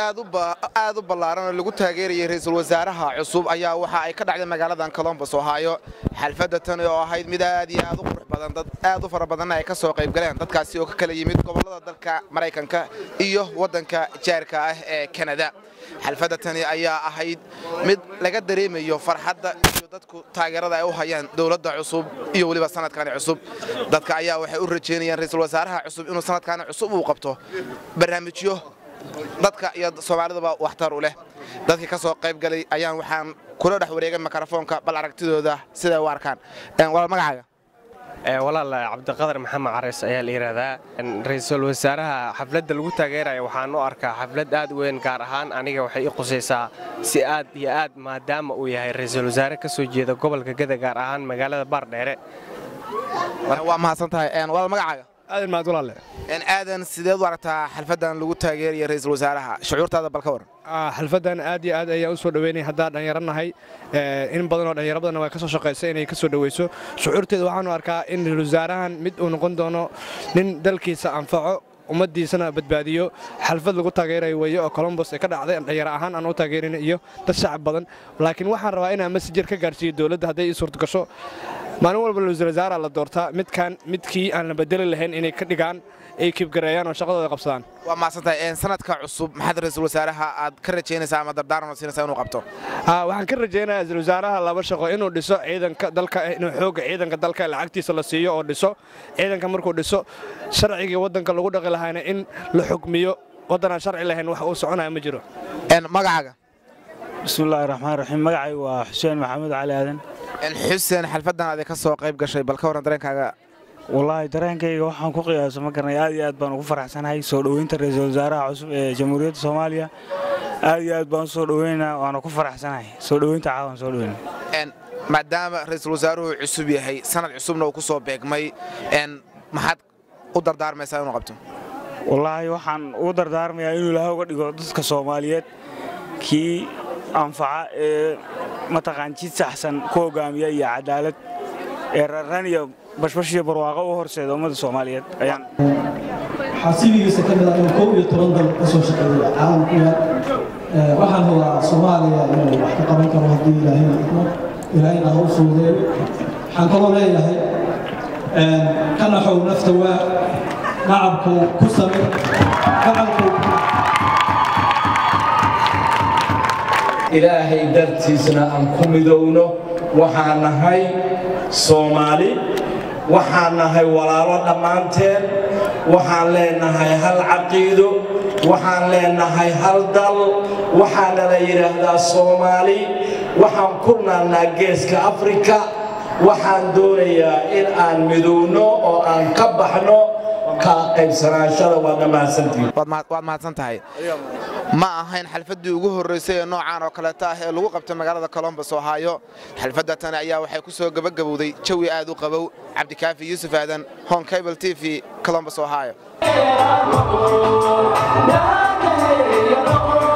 aad u ballaaran oo lagu taageerayay ra'iisul wasaaraha cusub ayaa waxa ay ka dhacday magaaladan colombos ohaayo xalfadda tani oo ahayd mid aad iyo aad u qurux badan dad aad u fara badanna ay ka soo qayb galeen dadkaasi oo ka kala yimid gobollada dalka maraykanka iyo waddanka jaarka ah ee kanada xalfadda tani ayaa ahayd mid laga dareemayo farxadda iyo dadku taageerada ay u hayaan dowladda cusub iyo weliba sanadkani cusub dadka ayaa waxay u rajeynayaan ra'iisul wasaaraha cusub inuu sanadkani cusub uu qabto barnaamijyo dadka iyo soomaalidaba waxtar u leh dadkii ka soo qayb galay ayaan waxaan kula dhex wareegay mikrofoonka bal aragtidooda siday u arkaan walaal magacaaga walaal cabdiqadar maxamed careys ayaa la yidhaahdaa ra'iisul wasaaraha xafladda lagu taageeraya waxaan u arkaa xaflad aad weyn gaar ahaan aniga waxay i qusaysaa si aad iyo aad maadaama uu yahay ra'iisul wasaare ka soo jeeda gobolka geda gaar ahaan magaalada baardheere waa mahadsan tahay walaal magacaaga aadan mahad walaale aadan sideed u aragtaa xalfaddan lagu taageeraya ra'iisul wasaaraha shucuurtaada bal ka waran xalfaddan aad iyo aad ayaan u soo dhoweynay haddaan dhallinyaro nahay in badanoo dhallinyaro badanna waa ka soo shaqaysa inay ka soo dhoweyso shucuurteeda waxaanu arkaa in ra'iisul wasaarahan mid uu noqon doono nin dalkiisa anfaco ummaddiisana badbaadiyo xalfad lagu taageerayo weeye oo colombos ee ka dhacday dhalinyaro ahaan aan u taageerin iyo dad shacab badan laakiin waxaan rabaa inaan masajir ka gaarsiiyo dowladda hadday ii suurto gasho maalin walba ra'iisul wasaara la doortaa midkan midkii aan la bedeli lahayn inay ka dhigaan ay kibgareeyaan oo shaqadooda qabsadaan waa mahadsantahay sanadka cusub maxaad ra'iisul wasaaraha aad ka rajaynaysaa ama dardaaran oo siinaysaa inuu qabto waxaan ka rajaynayaa ra'iisul wasaaraha laba shaqo inuu dhiso ciidanka dalka inuu xoogga ciidanka dalka lacagtiisa la siiyo oo dhiso ciidanka markuu dhiso sharcigii waddanka lagu dhaqi lahaana in la xukmiyo waddanaan sharci lahayn wax uu soconaya ma jiro magacaaga bismillaahi raxmaan raxiim magacay waa xuseen maxamuud cali aadan xuseen xalfaddan aday ka soo qayb gashay bal ka warran dareenkaaga wallaahi dareenkayga waxaan ku qiyaaso ma garanay aad iyo aad baan ugu faraxsanahay soo dhoweynta ra'iisul wasaaraha cusub ee jamhuuriyadda soomaaliya aad iyo aad baan u soo dhoweynaa waana ku faraxsanahay soo dhoweynta caawan soo dhoweyna maadaama ra'iisul wasaaruhu cusub yahay sanad cusubna uu ku soo beegmay maxaad u dardaarmaysaa inuu qabto wallaahi waxaan ugu dardaarmayaa inuu ilaahay uga dhigo dadka soomaaliyeed kii anfaca ee mataqaan jid saxsan ku hogaamiya iyo cadaalad ee rarran iyo bashbash iyo barwaaqo u horseeda ummadda soomaaliyeed ayaan xasibigiisa ka mid ah inuu kow iyo toban dal ka soo shaqeeyo caalamku yaal waxaan hubaa soomaaliya inuu wax ka qaban karo haddii ilaahayna idmo ilaahayna ha u fuudeeyo waxaan kaloo leeyahay ka naxow nafta waa nacabku ku samir gacalku ilaahay dartiisna aan ku midowno waxaan nahay soomaali waxaan nahay walaalo dhammaanteen waxaan leenahay hal caqiido waxaan leenahay hal dal waxaana la yidhaahdaa soomaali waxaan ku naannaa geeska afrika waxaan doonayaa in aan midowno oo aan ka baxno kala qaybsanaashada waa dhammaansantiin waad mahadsan tahay ma ahayn xalfaddii ugu horraysay ee noocaan oo kaleeta ah ee lagu qabtay magaalada colombos ohaayo xalfadda tani ayaa waxay ku soo gebagabowday jawi aad u qabow cabdikaafi yuusuf aadan hon cable t v colombos ohaayo